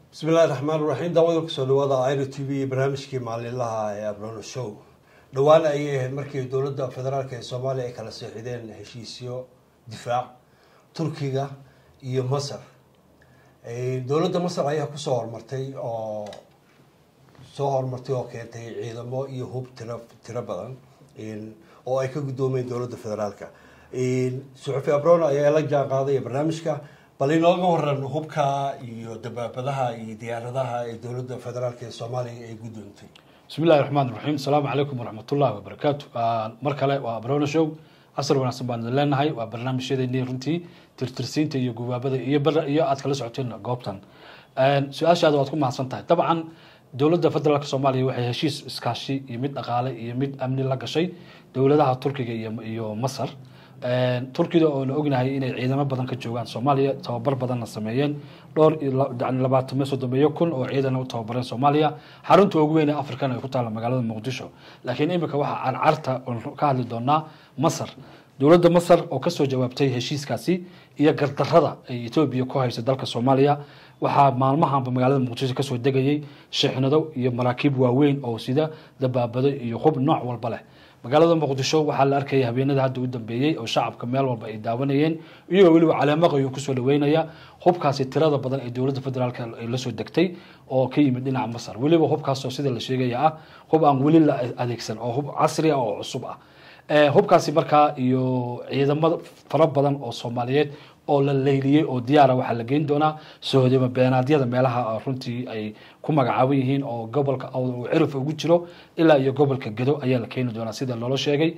bismi illahi raxmaan raxiim daawada kusoo dhawaada iro t v barnaamijkii maalinlaha ee abrono show dhowaan ayay ahayd markii dowladda federaalk ee soomaaliya ay kala seexideen heshiisyo difaac turkiga iyo masar dowladda masar ayaa kusoo hormartay oo soo horumartay oo keentay ciidamo iyo hub tiro tiro badan oo ay ka guddoomeen dowladda federaalka suxufi abrono ayaa la jaan qaadaya barnaamijka bal inooga waran hubka iyo dabaabadaha iyo diyaaradaha ee dowladda federaalk ee soomaaliya ay guddoontay bismi illahi raxmaan raxiim asalaamu calaykum waraxmatullahi wabarakaatu mar kale waa abrono show casar wanaagsan baan idin leenahay waa barnaamijyadeeni runtii tirtirsiinta iyo gubaabada iyo iyo aad kala socoteen goobtan su-aashaada waad ku mahadsan tahay dabcan dowladda federaalk soomaaliya waxay heshiis iskaashi iyo mid dhaqaale iyo mid amni la gashay dowladaha turkiga iyo masar turkida oona ognahay inay ciidamo badan ka joogaan soomaaliya tababar badanna sameeyeen dhowr labaatame soddomeeyo kun oo ciidan u tababareen soomaaliya xarunta ugu weyn ee africana ay ku taalla magaalada muqdisho laakiin imika waxaa carcarta ka hadli doonaa masar dowladda masar oo kasoo jawaabtay heshiiskaasi iyo gardarada ay etoobiya ku haysa dalka soomaaliya waxaa maalmahanba magaalada muqdisho kasoo degayay shixnado iyo maraakiib waaweyn oo sida dabaabado iyo hub nooc walba leh magaalada muqdisho waxaa la arkaya habeenada hadda u dambeeyey oo shacabka meel walba ay daawanayeen iyagoo weliba caleemaqayo kusoo dhaweynaya hubkaasi tirada badan ee dowladda federaalk ay lasoo degtay oo ka yimid dhinaca masar weliba hubkaasoo sida la sheegaya ah hub aan weli la adeegsan oo hub casri ah oo cusub ah hubkaasi markaa iyo ciidamo fara badan oo soomaaliyeed oo la leyliyey oo diyaara waxaa la geyn doonaa sohodimo beenaadyada meelaha runtii ay ku magacaaban yihiin oo gobolka uu cirif ugu jiro ilaa iyo gobolka gedo ayaa la keeni doonaa sida loola sheegay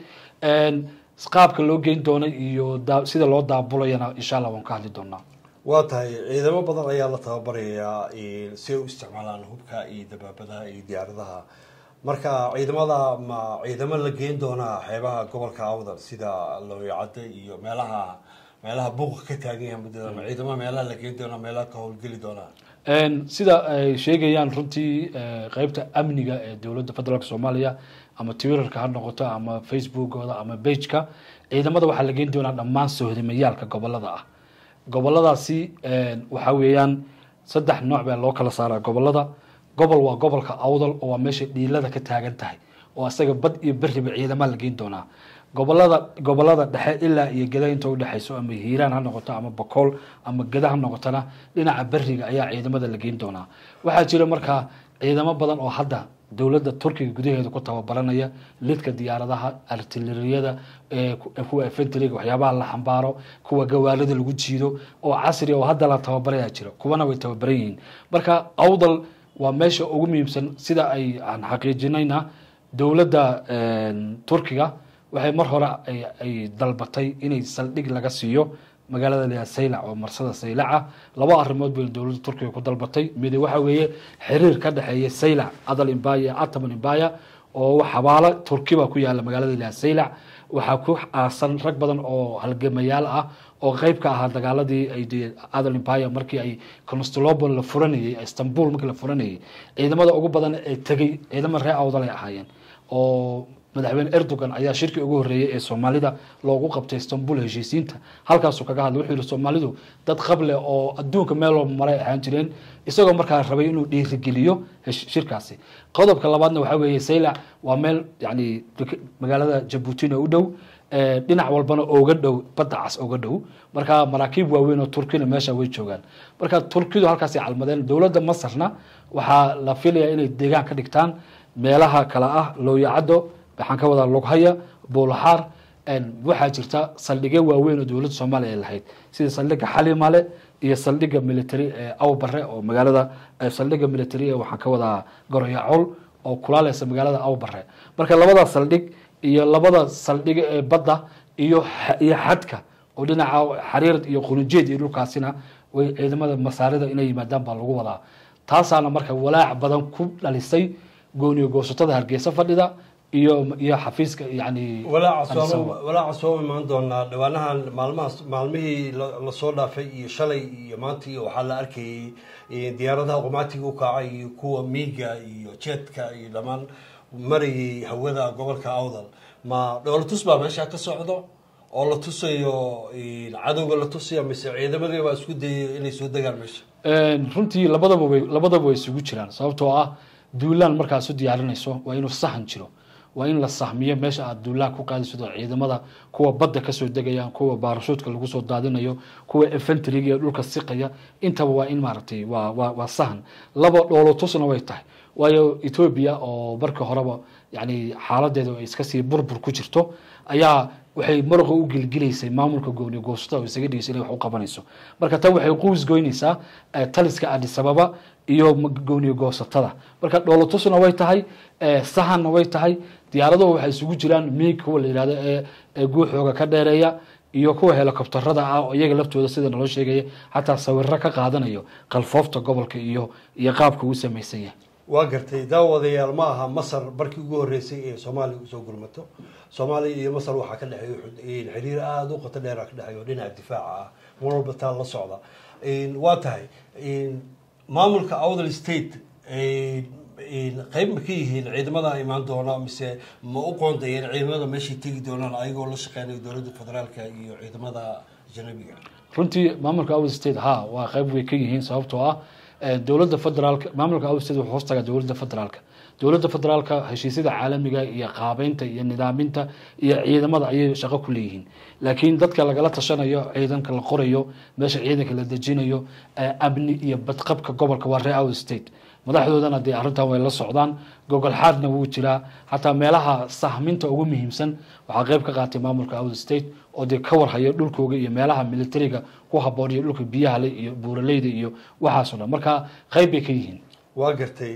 qaabka loo geyn doonay iyo sida loo daabulayana insha allah waan ka hadli doonaa waa tahay ciidamo badan ayaa la tababarayaa si ay u isticmaalaan hubka iyo dabaabadaha iyo diyaaradaha marka ciidamada ma ciidamo la geyn doonaa xeebaha gobolka awdal sida looyacadda iyo meelaha meelaha buuqa ka taagan yahay muddada ma ciidamo meelaha la geyn doonaa meelaha ka howlgeli doonaa sida ay sheegayaan runtii qeybta amniga ee dowladda federaalk soomaaliya ama twitterka ha noqoto ama facebookooda ama bageka ciidamada waxaa la geyn doonaa dhammaan sohdimayaalka gobolada ah goboladaasi waxaa weeyaan saddex nooc baa loo kala saaraa gobolada gobol waa gobolka awdal oo waa meesha dhiilada ka taagan tahay oo isaga bad iyo beriba ciidama la geyn doonaa gobolada gobolada dhexe ilaa iyo geda inta udhexayso ama hiiraan ha noqoto ama bakool ama geda ha noqotona dhinaca beriga ayaa ciidamada la geyn doonaa waxaa jira markaa ciidamo badan oo hadda dowladda turkiga gudaheeda ku tababaranaya lidka diyaaradaha artileriyada kuwa efentriga waxyaabaha la xambaaro kuwa gawaarida lagu jiido oo casri oo hadda la tababaraya jira kuwana way tababaran yihiin marka awdal waa meesha ugu muhiimsan sida ay aan xaqiijinayna dowladda turkiga waxay mar hore ay dalbatay inay saldhig laga siiyo magaalada layaa saylac oo marsada saylaca laba arrimood bay dowladda turkiga ku dalbatay mid waxa weeye xiriir ka dhexeeya saylac adal imbaya iyo ataman imbaya oo xabaalo turkiba ku yaala magaalada layaa saylac waxaa ku aasan rag badan oo halgamayaal ah oo qeyb ka ahaa dagaaladii ay adal imbaya markii ay constantinople la furanayay istanbul markii la furanayay ciidamada ugu badan ee tegay ciidamada reer awdal ay ahaayeen oo madaxweyne erdogan ayaa shirkii ugu horreeyay ee soomaalida loogu qabtay istanbul heshiisiinta halkaasuu kaga hadlay wuxuu yihi soomaalidu dad qable oo adduunka meel walba maray ahaan jireen isagoo markaa rabay inuu dhiirigeliyo shirkaasi qodobka labaadna waxaa weeye saylac waa meel yani magaalada jabuutina u dhow dhinac walbana oga dhow badda cas oga dhow marka maraakiib waaweyn oo turkina meesha way joogaan marka turkidu halkaasay calmadeen dowladda masarna waxaa la filayaa inay deegaan ka dhigtaan meelaha kale ah looyacaddo waxaan ka wadaa lughaya buulaxaar waxaa jirta saldhigyo waaweyn oo dowladda soomaaliya ay lahayd sida saldhiga xalimale iyo saldhiga military ee awbare oo magaalada saldhiga military ee waxaan ka wadaa goroyacol oo kulaaleysa magaalada awbare marka labada saldhig iyo labada saldhiga ee badda iyo iyo xadka oo dhinaca xariir iyo qulujeed iyo dhulkaasina way ciidamada masaarida inay yimaadaan baa lagu wadaa taasaana marka walaac badan ku dhalisay gooniyo goosatada hargeysa fadhida iyo iyo xafiiska yani walaaca soo imaan doonaa dhawaanahan maalmahaas maalmihii lasoo dhaafay iyo shalay iyo maanta iyo waxaa la arkayay diyaaradaha qumaatiga u kacay iyo kuwa miiga iyo jeedka iyo dhammaan marayay hawada gobolka awdal ma dhoolatus baa meesha ka socdo oo la tusayo cadowga la tusaya mise ciidamadii baa isku dayay inay soo degaan meesha runtii labadaba way labadaba way isugu jiraan sababtoo ah duulaan markaad isu diyaarinayso waa inuu sahan jiro waa in la sahmiyo meesha aad duulaan ku qaadayso ciidamada kuwa badda kasoo degaya kuwa baarashuudka lagu soo daadinayo kuwa efentriga iyo dhulka siqaya intaba waa in maaragtay waa waa waa sahan laba dhoolotusna way tahay waayo etoobiya oo marka horeba yani xaaladeeda ay iska sii burbur ku jirto ayaa waxay muruqa u gelgelaysay maamulka gooni goostada oo isaga dhigaysa inay wax u qabanayso marka tan waxay quus goynaysaa taliska addis ababa iyo gooni goosatada marka dhoolotusna way tahay sahanna way tahay diyaaraduhu waxay isugu jiraan miig kuwa la yihahdo ee guuxooga ka dheereeya iyo kuwa helikobtarada ah oo iyaga laftooda sida naloo sheegaya xataa sawiro ka qaadanayo qalfoofta gobolka iyo iyo qaabka uu samaysan yahay waa gartay daawadayaal ma aha masar markii ugu horreysay ee soomaaliya usoo gurmato soomaaliya iyo masar waxaa ka dhexeeya xiriir aada u qoto dheera ka dhexeeyo dhinaca difaaca ah mar walba taa la socda waa tahay maamulka awdal state qeyb ma ka yihiin ciidamada imaan doona mise ma u qoondayeen ciidamada meeshay tegi doonaan ayagoo la shaqeynayo dowladda federaalka iyo ciidamada ajanabiga runtii maamulka awdal state ha waa qeyb way ka yihiin sababtoo ah dowladda federaalka maamulka awdal state wuxuu hoostagaa dowladda federaalka dowladda federaalka heshiisyada caalamiga iyo qaabeynta iyo nidaaminta iyo ciidamada ayay shaqo ku leeyihiin laakiin dadka lagala tashanayo ciidanka la qorayo meesha ciidanka la dejinayo amni iyo badqabka gobolka waa ree out state madaxdoodana dee arrintan way la socdaan gogol xaadna wuu jiraa xataa meelaha sahminta ugu muhiimsan waxaa qeyb ka qaatay maamulka out state oo dee ka warhayo dhulkooga iyo meelaha militariga ku haboon iyo dhulka biyahale iyo buuraleyda iyo waxaasoo dhan marka qeyb bay ka yihiin waa gartay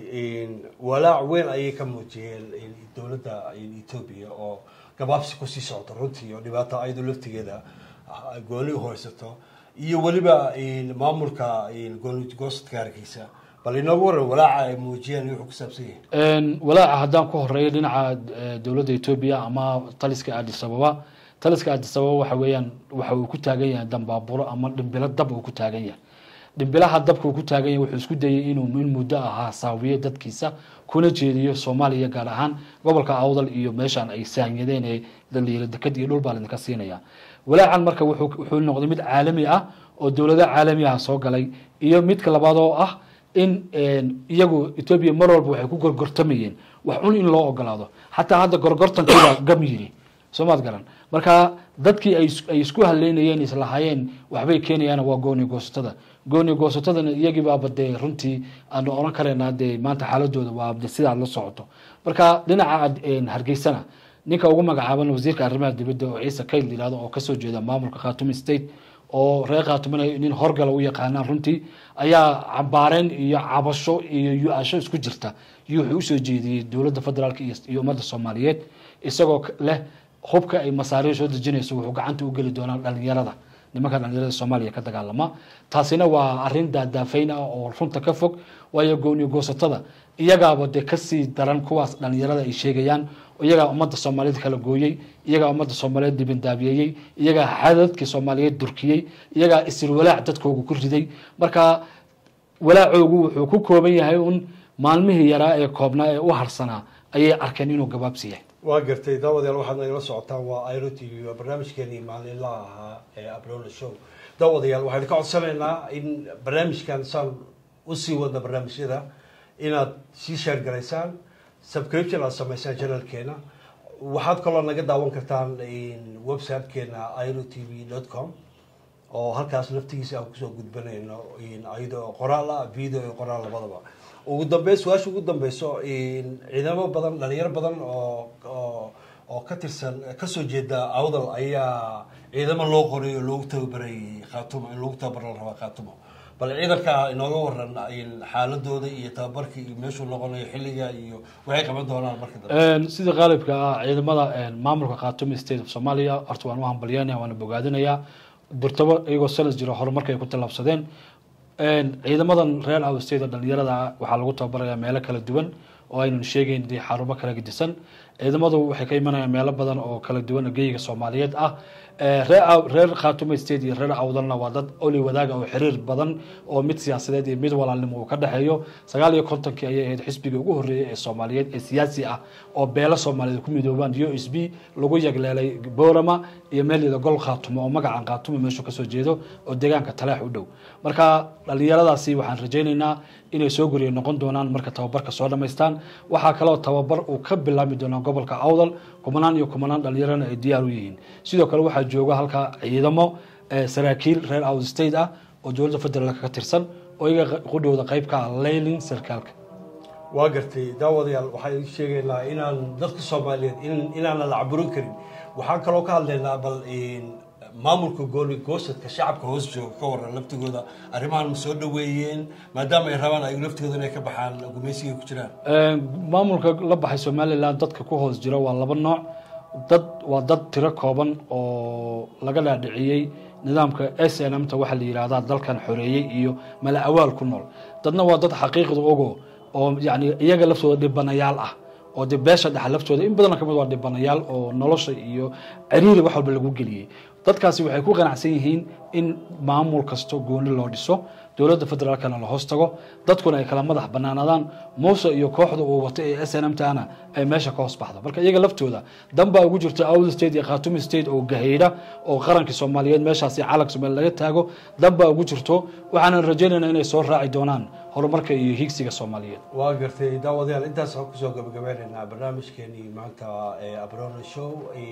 walaac weyn ayay ka muujiyeen dowladda etoobiya oo gabaabsi kusii socota runtii oo dhibaato ayadoo laftigeeda gooni uhaysato iyo weliba maamulka gooni goosadka hargeysa bal inoogu waran walaaca ay muujiyeen wuxuu ku saabsan yahay walaaca haddaan ku horeeyo dhinaca dowladda etoobiya ama taliska addis ababa taliska addis ababa waxa weeyaan waxa uu ku taagan yahay dambaaburo ama dhimbilo dab uu ku taagan yahay dhimbilaha dabka uu ku taagan yahay wuxuu isku dayay inuu in muddo ahaa saawiyo dadkiisa kuna jeediyo soomaaliya gaar ahaan gobolka awdal iyo meeshaan ay saanyadeen ee daliilo dekad iyo dhul baa laidinka siinaya walaacan marka wuxuu noqday mid caalami ah oo dowlado caalami ah soo galay iyo midka labaad oo ah in iyagu etoobiya mar walba waxay ku gorgortamayeen wax un in loo ogolaado xataa hadda gorgortankiibaa gam yiri soomaad garan marka dadkii ay isku haleynayeen islahaayeen waxbay keenayaan waa gooni goosatada gooni goosatadana iyagiibaaba dee runtii aanu oran karaynaa dee maanta xaaladooda waa de sidaad la socoto marka dhinaca hargeysana ninka ugu magacaaban wasiirka arrimaha dibadda oo ciise kayl yihahdo oo kasoo jeeda maamulka khatumi state oo reer khatumina nin horgala u yaqaanaan runtii ayaa cabaareen iyo cabasho iyo yu-asho isku jirta iyo wuxuu usoo jeediyey dowladda federaalk iyo ummadda soomaaliyeed isagoo leh hubka ay masaariir soo dejinayso wuxuu gacanta u geli doonaa dhalinyarada nimanka dhalinyarada soomaaliya ka dagaalama taasina waa arin daadaafayn ah oo runta ka fog waayo gooni goosatada iyagaaba dee kasii daran kuwaas dhalinyarada ay sheegayaan iyagaa ummadda soomaaliyeed kala gooyey iyagaa ummadda soomaaliyeed dibindaabiyeeyey iyagaa xadadkii soomaaliyeed durkiyey iyagaa isir walaac dadkooga ku riday marka walaacoogu wuxuu ku kooban yahay un maalmihii yaraa ee koobnaa ee u harsanaa ayay arkeen inuu gabaabsi yahay waa gartay daawadayaal waxaad nagala socotaan waa iro t v waa barnaamijkeenii maalinlaha ahaa ee abrona show daawadayaal waxaynu ka codsanaynaa in barnaamijkan saan usii wadna barnaamijyada inaad sii sheer garaysaan subscription aad samaysaan janalkeena waxaad kaloo naga daawan kartaan websitekeena iro t v dot com oo halkaas laftigiisa aan kusoo gudbanayno iyadoo qoraal ah video iyo qoraal labadaba ugu dambeyn su-aasha ugu dambeyso ciidamo badan dhalinyaro badan oo oo oo ka tirsan kasoo jeeda awdal ayaa ciidamo loo qoray oo loogu tababarayay khaatumo in loogu tababar la rabaa khaatumo bal ciidanka inooga waran xaaladooda iyo tababarka iyo meeshuu noqonayo xilliga iyo waxay qaban doonaan marka dambe sida qaalibka ah ciidamada maamulka khaatumo state of somalia horta waan u hambalyanaya waana bogaadinayaa durtabo iyagoo sanad jiro horumarka ay ku tallaabsadeen ciidamadan reer awsteda dhalinyarada waxaa lagu tababarayaa meelo kala duwan oo aynan sheegeyn dee xarumo kala gedisan ciidamadu waxay ka imanayaan meelo badan oo kala duwan oo geyiga soomaaliyeed ah reer reer khaatume state iyo reer awdalna waa dad oli wadaaga oo xiriir badan oo mid siyaasadeed iyo mid walaalnimo uu ka dhexeeyo sagaal iyo kontonkii ayay ahayd xisbigii ugu horreeyay ee soomaaliyeed ee siyaasi ah oo beelo soomaaliyeed ku midoobaan u s b lagu yagleelay boorama iyo meelyada gol khaatumo oo magacan khaatumo meeshu kasoo jeedo oo deegaanka taleex u dhow marka dhalinyaradaasi waxaan rajaynaynaa inay soo guriya noqon doonaan marka tababarka soo dhamaystaan waxaa kaloo tababar uu ka bilaabmi doonaa gobolka awdal kumanaan iyo kumanaan dhalinyarana ay diyaar u yihiin sidoo kale waxaa jooga halka ciidamo saraakiil reer out state ah oo dowladda federaalk ka tirsan oo iyaga qudhowda qayb ka ah laylin sarkaalka waa gartay daawadayaal waxaan idin sheegaynaa inaan dadka soomaaliyeed inaanan la caburin karin waxaan kaloo ka hadlaynaa bal maamulka gooni goosadka shacabka hoos jooga ka waran laftigooda arrimahan ma soo dhaweeyeen maadaama ay rabaan ay laftigooda inay ka baxaan gumaysiga ku jiraan maamulka la baxay somalilan dadka ku hoos jira waa laba nooc dad waa dad tiro kooban oo laga dhaadhiciyey nidaamka s n m ta waxaa la yihahdaa dalkan xoreeyey iyo mala awaal ku nool dadna waa dad xaqiiqda ogo oo yani iyaga laftooda dhibanayaal ah oo de beesha dhexa laftooda in badan kamid waa dhibanayaal oo nolosha iyo ciriiri wax walba lagu geliyey dadkaasi waxay ku qanacsan yihiin in maamul kasto gooni loo dhiso dowladda federaalkana la hoos tago dadkuna ay kala madax banaanadaan muuse iyo kooxda uu wato ee s n m tana ay meesha ka hoos baxdo marka iyaga laftooda danbaa ugu jirta awd state iyo khatumi state oo gahaydha oo qarankii soomaaliyeed meeshaasi calanka soomaaliya laga taago danbaa ugu jirto waxaanan rajaynaynaa inay soo raaci doonaan horumarka iyo higsiga soomaaliyeed waa gartay daawadayaal intaas waxaan kusoo gabagabeynaynaa barnaamijkeenii maanta ee abrona show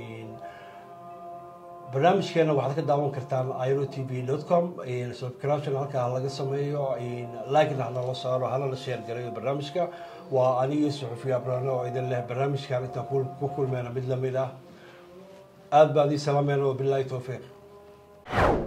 barnaamijkeena waxaad ka daawan kartaan iro t v dot com subscription halkaa laga sameeyo likena hanala saaro hanala sheer garayo barnaamijka waa anigii suxufiya abrano oo idin leh barnaamijkan intaan ku kulmeyna mid lamid ah aada baan ii salaameyn oo bilaahi towfiiq